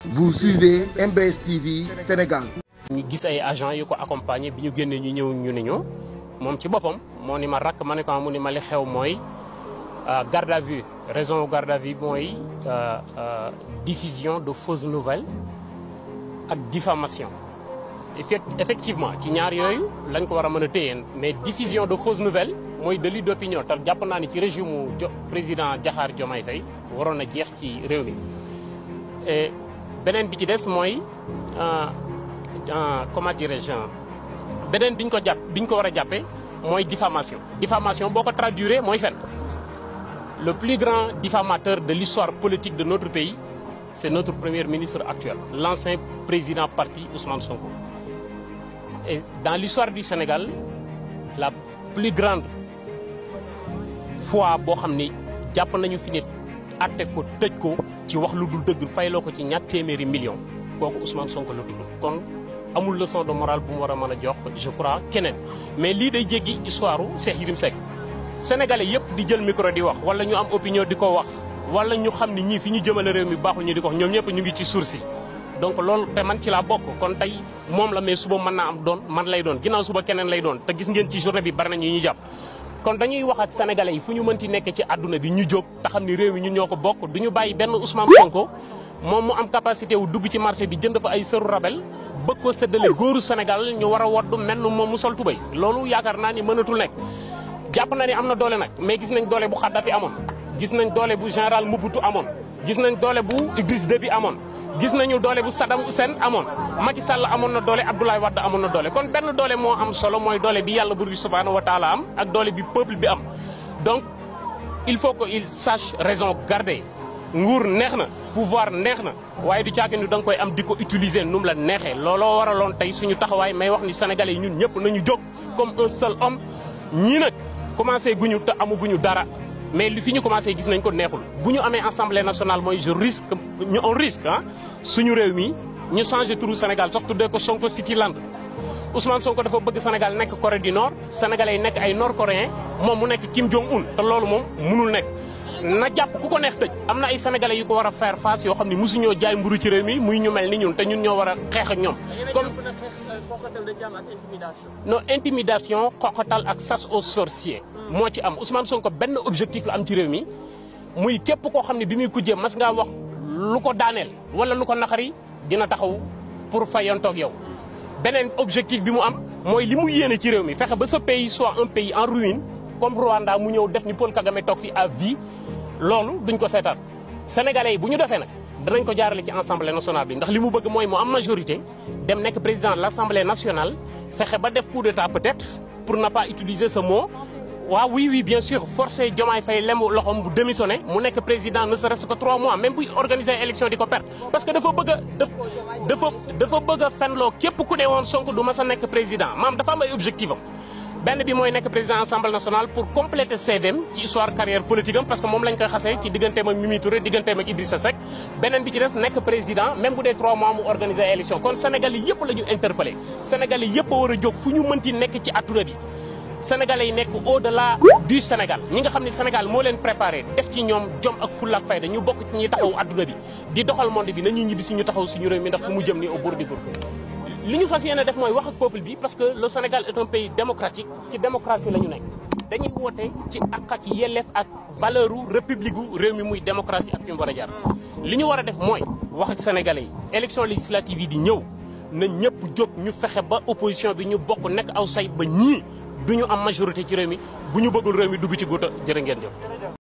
Vous suivez MBS TV Sénégal. ñu gis ay agents yu ko accompagner bi ñu génnee ñu ñëw ñu ne ñu moom ci boppam moo ni ma rakk ma ne ko mu ni ma li xew mooy garde à vue raison garde à vue mooy diffusion de fausses nouvelles ak diffamation effectivement ci ñaar yooyu lañ ko war a mën a téye mais diffusion de fausses nouvelles mooy délit d'opinion te jàpp naa ni ci régime mu président Diakhar Diomaye Faye waroon na jeex ci réew mi et beneen bi ci des mooy comment dirais-je beneen bi ñu ko jàpp bi ñu ko war a jàppee mooy diffamation diffamation boo ko traduire mooy fen le plus grand diffamateur de l'histoire politique de notre pays c'est notre premier ministre actuel l'ancien président parti Ousmane Sonko et dans l'histoire du Sénégal la plus grande fois boo xam ni jàpp nañu fi nit atte ko tëj ko ci wax lu dul dëgg fayloo ko ci ñaar téeméeri millions kooku Ousmane Sonko la tudd kon amul leçon de morale bu mu war a mën a jox je crois keneen mais lii day jéggi histoire u Cheikh Yérim Seck sénégalais yëpp di jël micro di wax wala ñu am opinion di ko wax wala ñu xam ni ñii fi ñu jëmale réew mi baaxul ñu di ko wax ñoom ñëpp ñu ngi ci source donc loolu te man ci laa bokk kon tey moom la mais suba mën naa am doon man lay doon ginnaaw suba keneen lay doon te gis ngeen ci journée bi bari na ñu ñu jàpp kon dañuy wax ak sénégalais yi fu ñu mënti nekk ci àdduna bi ñu jóg te xam ni réew mi ñun ñoo ko bokk du ñu bàyyi benn Ousmane Sonko moom mu am capacité wu dugg ci marché bi jënd fa ay sëru rabel bëgg ko séddale góoru Sénégal ñu war a woddu mel ni moom mu sol tubay loolu yaakaar naa ni mënatul nekk jàpp na ni am na doole nag mais gis nañ doole bu Kadhafi amoon gis nañ doole bu général Mobutu amoon gis nañ doole bu Idriss Déby amoon gis nañu doole bu Saddam Hussein amoon Macky Sall amoon na doole Abdoulaye Wade amoon na doole kon benn doole moo am solo mooy doole bi yàlla bur bi subhanahu wa taala am ak doole bi peuple bi am donc il faut que il sache raison garder nguur neex na pouvoir neex na waaye du caagin ni da nga koy am di ko utiliser nu mu la neexee looloo waraloon tey suñu taxawaay may wax ni sénégalais yi ñun ñëpp nañu jóg comme un seul homme ñii nag commencé guñu te amuguñu dara mais li fi ñu commencé gis nañ ko neexul bu ñu amee assemblée nationale mooy je risque ñu on risque ah suñu réew mi ñu changé turu Sénégal sax tuddee ko Sonko Cityland Ousmane Sonko dafa bëgg Sénégal nekk Corée du Nord sénégalais yi nekk ay nord coréen moom mu nekk Kim Jong Un te loolu moom mënul nekk na jàpp ku ko neex tëj am na ay sénégalais yu ko war a faire face yoo xam ne mosuñoo jaay mburu ci réew mi muy ñu mel ni ñun te ñun ñoo war a xeex ak ñoom kon non intimidation xoxatal ak sas aux sorciers moo ci am Ousmane Sonko benn objectif la am ci réew mi muy képp koo xam ne bi muy kujjee mas ngaa wax lu ko daaneel wala lu ko naqari dina taxaw pour fayantoog yow beneen objectif bi mu am mooy li mu yéene ci réew mi fexe ba ce pays soit un pays en ruine comme Rwanda mu ñëw def ni Paul Kagame toog fi à vie loolu duñ ko seetaan sénégalais yi bu ñu defee nag danañ ko jaarale ci assemblée nationale bi ndax li mu bëgg mooy mu am majorité dem nekk président de l' assemblée nationale fexe ba def coup d'état peut-être pour ne pas utiliser ce mot waaw oui oui bien sûr forcé Diomaye Faye lem loxoom bu démissionné mu nekk président ne serait-ce que trois mois même buy organiser élection di ko perte parce que dafa bëgg a dafa dafa bëgg a fenloo képp ku ne woon Sonko du mas a nekk président maam dafa am ay objectif am benn bi mooy nekk président assemblée nationale pour compléter CVM ci histoire carrière politique am parce que moom lañ koy xasee ci digganteem ak Mimi Touré digganteem ak Idrissa Seck beneen bi ci des nekk président même bu dee trois mois mu organiser élection kon Sénégal yi yëpp la ñu interpellé Sénégal yi yëpp a war a jóg fu ñu mënti nekk ci adduna bi Sénégalais yi nekk au delà du Sénégal ñi nga xam ne Sénégal moo leen préparé def ci ñoom jom ak fulla ak fayda ñu bokk ci ñi taxaw adduna bi di doxal monde bi nañuy ñibbi suñu taxaw suñu réew mi ndax fu mu jëm ni au bout du gouffre li ñu fas yéene def mooy wax ak peuple bi parce que le Sénégal est un pays démocratique ci démocratie la ñu nekk dañuy woote ci ak ak yelleef ak valeur u république gu réew mi muy démocratie ak fi mu war a jaar li ñu war a def mooy wax ak sénégalais yi élection législative yi di ñëw na ñëpp jóg ñu fexe ba opposition bi ñu bokk nekk aw say ba ñii du ñu am majorité ci réew mi bu ñu bëggul réew mi dugg ci guuta jërë ngeen jëf